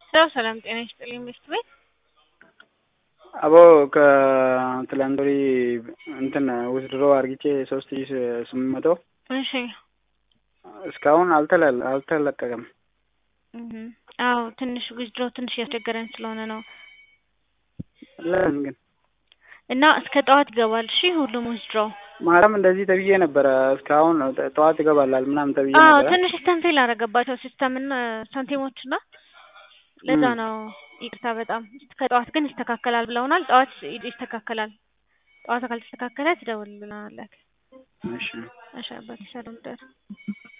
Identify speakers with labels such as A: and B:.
A: ሰላም ሰላም፣ ጤና ይስጥልኝ ሚስት ቤት
B: አቦ ከትላንት ወዲህ እንትን ውዝድሮ አርግቼ ሶስት ሺ ስምንት መቶ
A: እሺ።
B: እስካሁን አልተለ- አልተለቀቀም።
A: እህ አዎ ትንሽ ዊዝድሮ ትንሽ እያስቸገረን ስለሆነ ነው
B: ለምን ግን
A: እና እስከ ጠዋት ይገባል። እሺ ሁሉም ዊዝድሮ
B: ማታም እንደዚህ ተብዬ ነበረ። እስካሁን ጠዋት ይገባላል ምናምን ተብዬ
A: አዎ
B: ነበረ።
A: ትንሽ ሲስተም ፌል አደረገባቸው ሲስተምና ሳንቲሞች እና ለዛ
B: እም።
A: ነው ይቅርታ በጣም ከጠዋት ግን ይስተካከላል ብለውናል። ጠዋት ይስተካከላል። ጠዋት ካልተስተካከለ ትደውልልናለህ።
B: እሺ
A: እሺ አባቴ ሰላም ደር